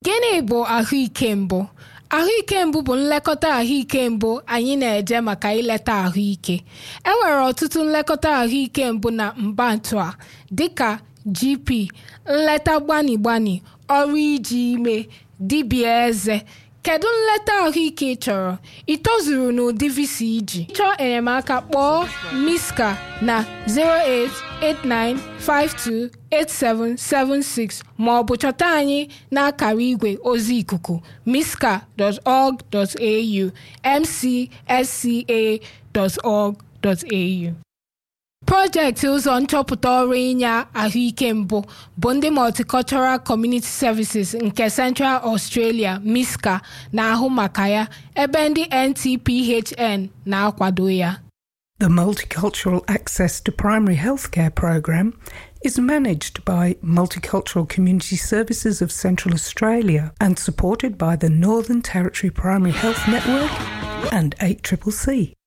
Gịnị bụ ahụike mbụ? Ahụike mbụ bụ nlekọta ahụike mbụ anyị na-eje maka ileta ahụike. E nwere ọtụtụ nlekọta ahụike mbụ na mbantu a dịka GP, nleta gbani gbani, ọrụ ije ime, dibịa eze. Kedu nleta ahụike ị chọrọ? Ị tozuru n'ụdị visa iji? Chọọ enyemaka kpọọ Miska na 089528776 ma ọ bụ chọta anyị n'akara igwe ozi ikuku miska.org.au mcsca.org.au Projekti ụzọ nchọpụta ọrụ inye ahụike mbụ bụ ndị Multicultural Community Services nke Central Australia MISCA na-ahụ maka ya ebe ndị NTPHN na-akwado ya. The Multicultural Access to Primary Healthcare program is managed by Multicultural Community Services of Central Australia and supported by the Northern Territory Primary Health Network and 8CCC.